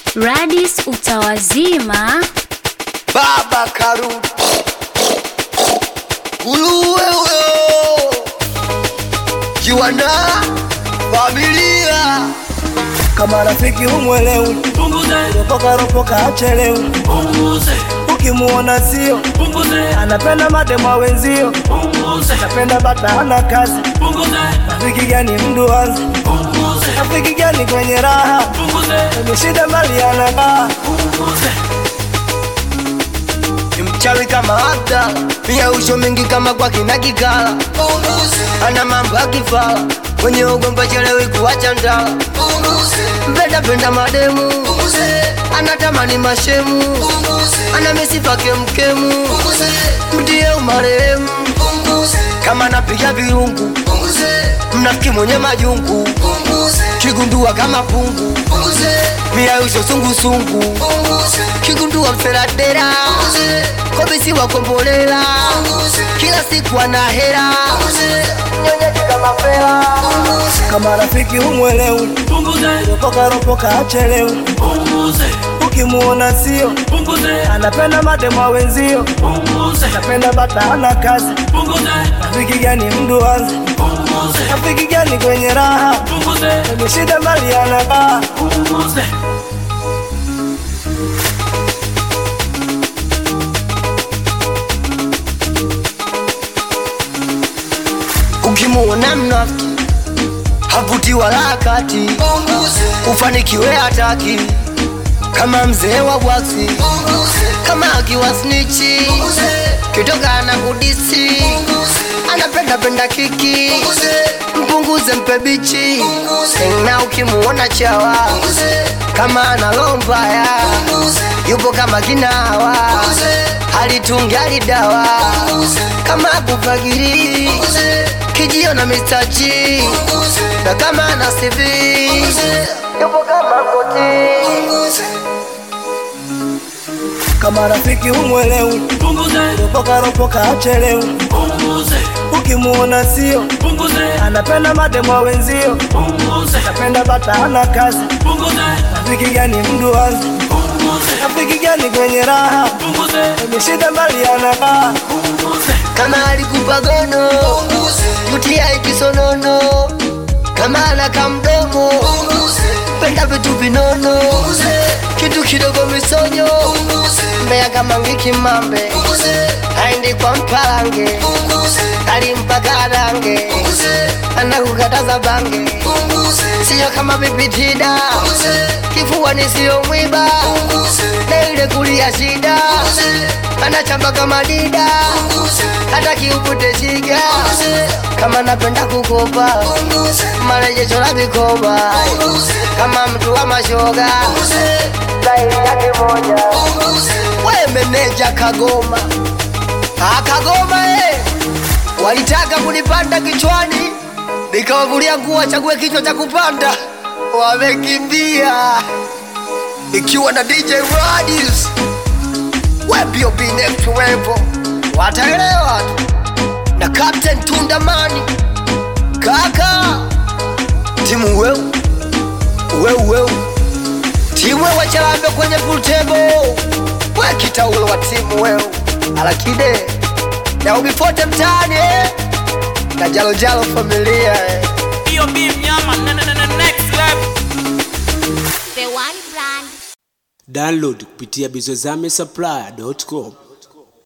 Radis utawazima. Baba Karuti Uluwe huyo Jiwana Familia kama rafiki umwelewi, ropoka ropoka achelewi, ukimuona sio anapenda madema wenzio, anapenda bata hana kazi. Rafiki gani mduanzi? Rafiki gani kwenye raha? Kwenye shida mali anakaa Ni mchawi kama Abda Pia usho mingi kama kwa kina Kikala Ana mambo ya kifala Kwenye ugomba chelewi kuwacha ndala Mpenda penda mademu Anatamani mashemu Ana misifa kemkemu Mtie umarehemu Kama napiga virungu Mnafiki mwenye majungu Kigundua kama pungu Mia usho sungusungu Kigundua mseradera Kobisi wakombolela Kila siku ana hera Nyonyeji kama fela kama rafiki umwelewi, ropoka ropoka achelewi, ukimuona sio anapenda madema wenzio, anapenda bata hana kazi. Rafiki gani mduanzi? Rafiki gani kwenye raha? Kwenye shida mali anakaa Ukimuona mnafiki havuti wala hakati, ufanikiwe hataki kama mzee wa bwaksi, kama akiwa snichi kitoka na kudisi, anapenda penda kiki, mpunguze mpe bichi, na ukimuona chawa kama ana roho mbaya, yupo kama kinawa, halitungi halidawa kama kufagiri kijio na mistachi na kama ana CV yupo kama koti kama rafiki umwelewi, ropoka ropoka achelewi, ukimuona sio anapenda madema wenzio, anapenda bata hana kazi. Rafiki gani mduanzi? Rafiki gani kwenye raha? Kwenye shida mali anakaa kama alikupa gono yutia ikisonono kama anaka mdomo penda vitu vinono kitu kidogo misonyo mbea kama ngikimambe aindi kwa mpalange alimpa karange anakukataza bange siyo kama pipitida kifuani siyo mwiba na ile kulia shida anachamba kama dida hata kiupute shiga kama napenda kukopa marejesho la vikoba kama mtu wa mashoga staili yake moja we meneja kagoma akagoma eh. walitaka kunipanda kichwani nikawavulia nguo chague kichwa cha kupanda wamekimbia ikiwa na DJ Radius webiob next level wataelewa tu na Captain Tundamani kaka timu weu weu weu timu wewe chalambe kwenye pool table we kitaulo wa timu weu alakide na ubifote mtaani eh? na jalo jalo familia eh? B.O.B. mnyama ne- ne- ne- next level The One Brand. Download kupitia bizozame supply.com.